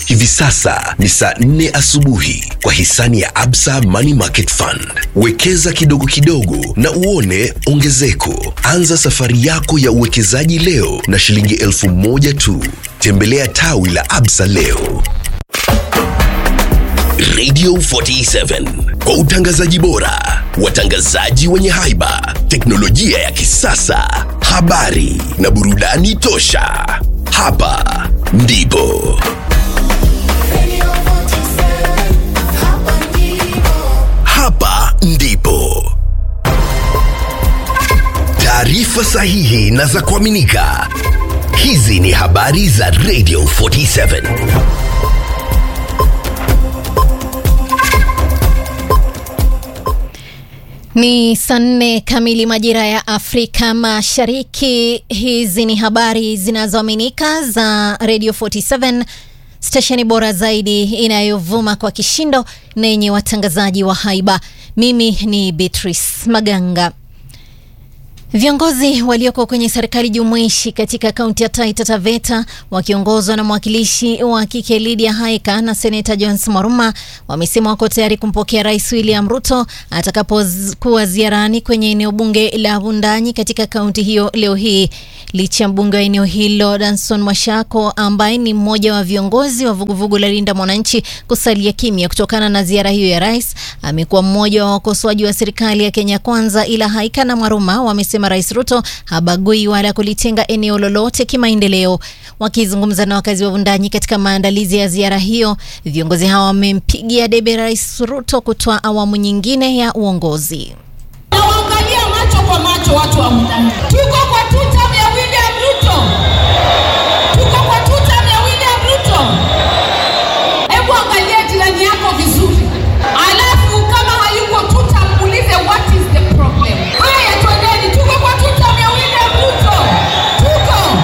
Hivi sasa ni saa nne asubuhi kwa hisani ya Absa Money Market Fund. Wekeza kidogo kidogo na uone ongezeko. Anza safari yako ya uwekezaji leo na shilingi elfu moja tu. Tembelea tawi la Absa leo. Radio 47 kwa utangazaji bora, watangazaji wenye haiba, teknolojia ya kisasa, habari na burudani tosha. Hapa ndipo hapa ndipo taarifa sahihi na za kuaminika. Hizi ni habari za Radio 47. Ni saa nne kamili majira ya Afrika Mashariki. Hizi ni habari zinazoaminika za Radio 47, stesheni bora zaidi inayovuma kwa kishindo na yenye watangazaji wa haiba. Mimi ni Beatrice Maganga. Viongozi walioko kwenye serikali jumuishi katika kaunti ya Taita Taveta wakiongozwa na mwakilishi wa kike Lydia Haika na seneta Jones Moruma wamesema wako tayari kumpokea Rais William Ruto atakapokuwa ziarani kwenye eneo bunge la Wundanyi katika kaunti hiyo leo hii, licha ya mbunge wa eneo hilo Danson Mwashako ambaye ni mmoja wa viongozi wa vuguvugu la Linda Mwananchi kusalia kimya kutokana na ziara hiyo ya rais. Amekuwa mmoja wa wakosoaji wa serikali ya Kenya Kwanza, ila Haika na Mwaruma wamesema Rais Ruto habagui wala kulitenga eneo lolote kimaendeleo. Wakizungumza na wakazi wa Wundanyi katika maandalizi ya ziara hiyo, viongozi hao wamempigia debe Rais Ruto kutoa awamu nyingine ya uongozi. Nawaangalia macho kwa macho watu wa Wundanyi. Tuko kwa tutam ya William Ruto, tuko kwa tutam ya William Ruto. Hebu angalia jirani yako vizuri, alafu kama hayuko tutam, muulize what is the problem. Haya, twendeni, tuko kwa tutam ya William Ruto, tuko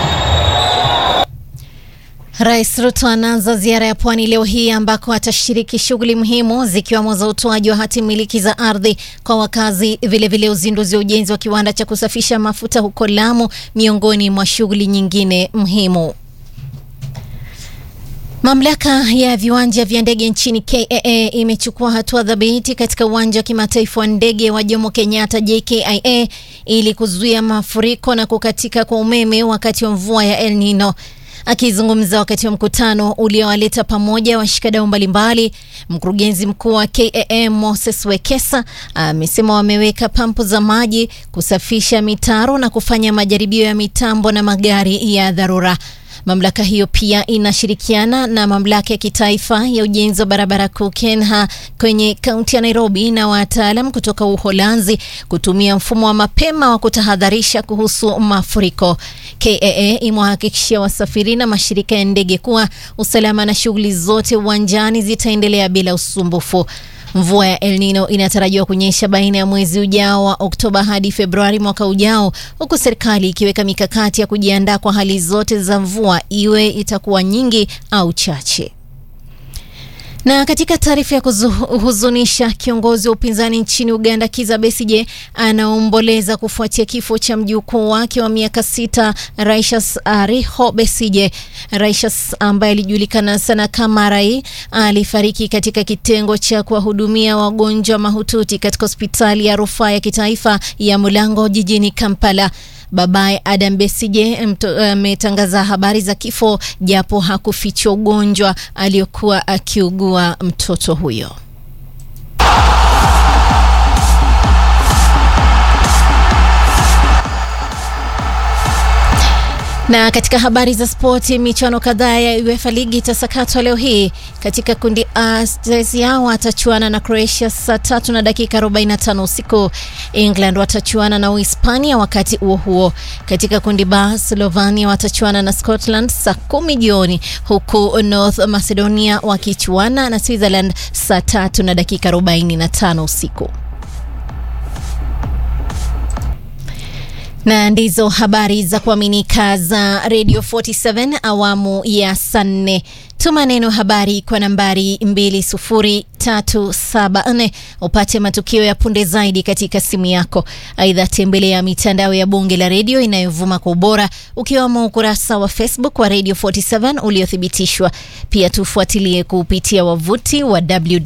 Rais Ruto anaanza ziara ya pwani leo hii ambako atashiriki shughuli muhimu zikiwemo za utoaji wa hati miliki za ardhi kwa wakazi, vilevile uzinduzi wa ujenzi wa kiwanda cha kusafisha mafuta huko Lamu, miongoni mwa shughuli nyingine muhimu. Mamlaka ya viwanja vya ndege nchini KAA imechukua hatua thabiti katika uwanja wa kimataifa wa ndege wa Jomo Kenyatta JKIA ili kuzuia mafuriko na kukatika kwa umeme wakati wa mvua ya El Nino. Akizungumza wakati wa mkutano uliowaleta pamoja washikadau mbalimbali, mkurugenzi mkuu wa KAA Moses Wekesa amesema wameweka pampu za maji, kusafisha mitaro na kufanya majaribio ya mitambo na magari ya dharura. Mamlaka hiyo pia inashirikiana na mamlaka ya kitaifa ya ujenzi wa barabara kuu KENHA kwenye kaunti ya Nairobi na wataalam kutoka Uholanzi kutumia mfumo wa mapema wa kutahadharisha kuhusu mafuriko. KAA imewahakikishia wasafiri na mashirika ya ndege kuwa usalama na shughuli zote uwanjani zitaendelea bila usumbufu. Mvua ya El Nino inatarajiwa kunyesha baina ya mwezi ujao wa Oktoba hadi Februari mwaka ujao, huku serikali ikiweka mikakati ya kujiandaa kwa hali zote za mvua, iwe itakuwa nyingi au chache. Na katika taarifa ya kuhuzunisha, kiongozi wa upinzani nchini Uganda Kizza Besigye anaomboleza kufuatia kifo cha mjukuu wake wa miaka sita Righteous Ariho Besigye. Righteous ambaye alijulikana sana kama Rai alifariki katika kitengo cha kuwahudumia wagonjwa mahututi katika hospitali ya rufaa ya kitaifa ya Mulango jijini Kampala. Babaye Adam Besigye ametangaza uh, habari za kifo japo hakufichwa ugonjwa aliyokuwa akiugua mtoto huyo. Na katika habari za spoti, michuano kadhaa ya UEFA ligi itasakatwa leo hii. Katika kundi A, Chelsea watachuana na Croatia saa tatu na dakika 45 usiku. England watachuana na Uhispania wakati huo huo. Katika kundi B, Slovenia watachuana na Scotland saa kumi jioni, huku North Macedonia wakichuana na Switzerland saa tatu na dakika 45 usiku. na ndizo habari za kuaminika za Radio 47 awamu ya saa nne. Tuma neno habari kwa nambari 20374 upate matukio ya punde zaidi katika simu yako. Aidha, tembelea mitandao ya Bunge la Redio inayovuma kwa ubora ukiwemo ukurasa wa Facebook wa Radio 47 uliothibitishwa. Pia tufuatilie kupitia wavuti wa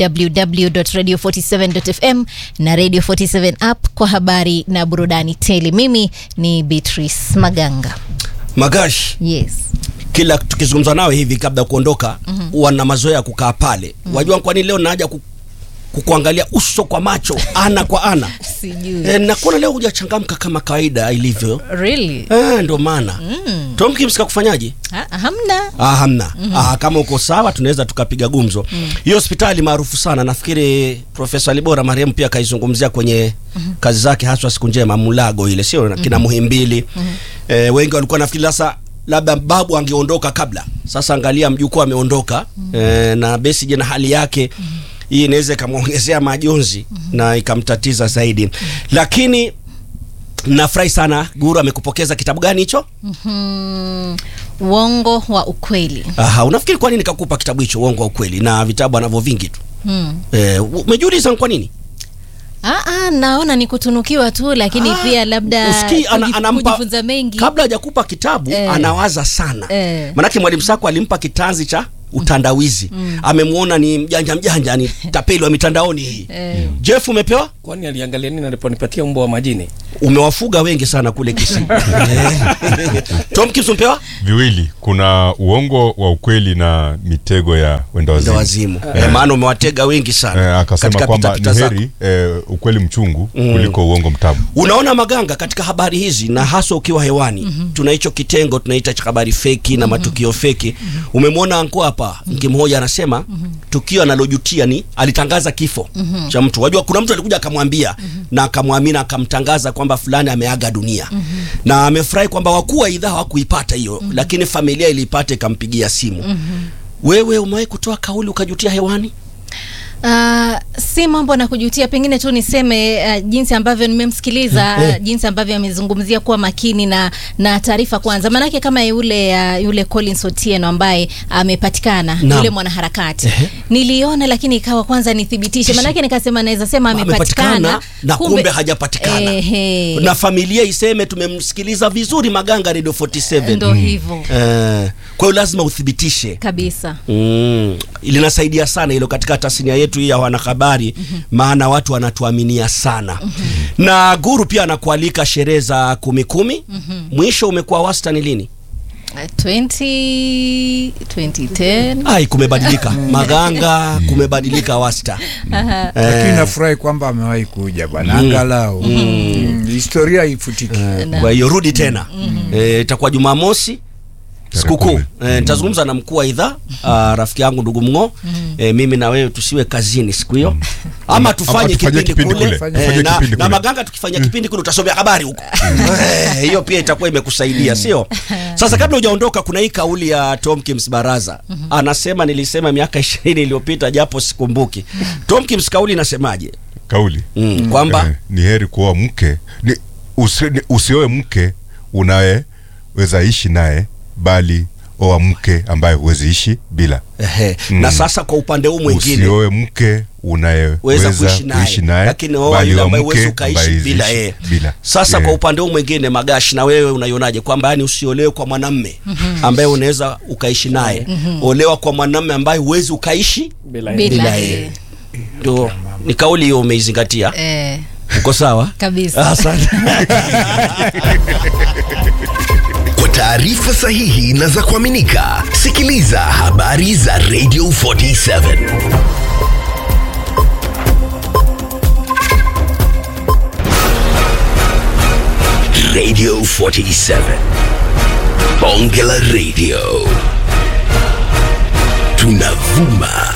www.radio47.fm na Radio 47 app kwa habari na burudani tele. Mimi ni Beatrice Maganga. Magash, Yes. kila tukizungumza nawe hivi kabla ya kuondoka mm-hmm. wana mazoea ya kukaa pale mm-hmm. wajua kwa nini leo naja ku, kukuangalia uso kwa macho ana kwa ana Sijui. e, nakuona leo hujachangamka kama kawaida ilivyo Really? e, ndio maana mm. Tom Kim's kakufanyaje Ha, hamna. Ah, hamna mm-hmm. ah, kama uko sawa tunaweza tukapiga gumzo hiyo hospitali maarufu sana nafikiri profesa libora marehemu pia akaizungumzia kwenye mm-hmm. kazi zake haswa siku njema mulago ile sio mm-hmm. kina muhimbili mm-hmm. eh, wengi walikuwa nafikiri sasa labda babu angeondoka kabla sasa angalia mjukuu ameondoka mm-hmm. eh, na besije na hali yake mm-hmm. hii inaweza ikamwongezea majonzi mm-hmm. na ikamtatiza zaidi mm-hmm. lakini nafurahi sana guru amekupokeza kitabu gani hicho Hmm, uongo wa ukweli. Aha, unafikiri kwa nini kakupa kitabu hicho uongo wa ukweli na vitabu anavyo vingi tu? Hmm. Eh, umejiuliza ni kwa nini? Ah, ah, naona ni kutunukiwa tu lakini Ah, pia labda usikii ana, kujif- anampa kujifunza mengi. kabla hajakupa kitabu Eh. anawaza sana. Eh. Manake mwalimu Sako alimpa kitanzi cha utandawizi. Amemwona ni mjanja mjanja ni tapeli wa mitandaoni hii. Eh. Jeff umepewa? kwani aliangalia nini aliponipatia mbwa wa majini Umewafuga wengi sana kule Kisii. Tom Kips umepewa? viwili kuna uongo wa ukweli na mitego ya wenda Ndio wazimu wazimu. Eh, maana umewatega wengi sana. eh, akasema katika kwamba ni pitapita zako. heri eh, ukweli mchungu kuliko uongo mtamu unaona maganga katika habari hizi na haswa ukiwa hewani mm-hmm. tuna hicho kitengo tunaita cha habari feki na matukio feki mm-hmm. umemwona anko hapa mke mmoja anasema mm-hmm. tukio analojutia ni alitangaza kifo mm-hmm. cha mtu wajua kuna mtu alikuja akamwambia mm-hmm. na akamwamini akamtangaza kwamba fulani ameaga dunia mm-hmm. na amefurahi kwamba wakuu wa idhaa hawakuipata hiyo mm-hmm. lakini familia iliipata ikampigia simu mm-hmm. wewe umewahi kutoa kauli ukajutia hewani Ah, si mambo na kujutia, pengine tu niseme uh, jinsi ambavyo nimemsikiliza Eh. uh, jinsi ambavyo amezungumzia kuwa makini na na taarifa kwanza, maanake kama yule uh, yule Collins Otieno ambaye amepatikana Naam. yule mwanaharakati niliona, lakini ikawa kwanza nithibitishe, maanake nikasema naweza sema amepatikana amepatikana na kumbe, hajapatikana Ehe. na familia iseme tumemsikiliza vizuri maganga radio 47 ndo hivyo Eh, kwa hiyo lazima uthibitishe kabisa. Mm, linasaidia sana hilo katika tasnia yetu hii ya wanahabari maana watu wanatuaminia sana na guru pia anakualika sherehe za kumi kumi mwisho umekuwa wastani lini Uh, 20 2010 ai kumebadilika maganga kumebadilika wasta Aha. lakini nafurahi kwamba amewahi kuja bwana angalau Mm, historia ifutiki kwa hiyo rudi tena Eh, itakuwa jumamosi sikukuu kumi. Eh, nitazungumza na mkuu wa idhaa ah, rafiki yangu ndugu mng'o eh, mimi na wewe tusiwe kazini siku hiyo ama Ama tufanye tufanye kipindi kipindi kule kule. Eh, Tufanye na, kipindi na kule. maganga tukifanya kipindi kule utasomea habari huko Eh, hiyo pia itakuwa imekusaidia sio sasa kabla hujaondoka kuna hii kauli ya Tom Kims Baraza anasema nilisema miaka ishirini iliyopita japo sikumbuki Tom Kims kauli inasemaje kauli mm, kwamba eh, ni heri kuoa mke ni, usi, ni, usioe mke unayeweza ishi naye bali oa mke ambaye huwezi ishi bila Ehe. Mm. na sasa kwa upande huu mwingine usioe mke weza unayeweza kuishi naye kuishi naye lakini oa bali yule oa ambaye mke huwezi ukaishi ambaye bila huwezi yeye ishi bila sasa Yeah. kwa upande huu mwingine magashi na wewe unaionaje kwamba yani usiolewe kwa mwanamme ambaye unaweza ukaishi naye olewa kwa mwanamme ambaye huwezi ukaishi bila Bila bila yeye. yeye ndio ni kauli hiyo umeizingatia Eh, uko sawa kabisa. asante Kwa taarifa sahihi na za kuaminika, sikiliza habari za Radio 47 Radio 47 Bonge la Radio tunavuma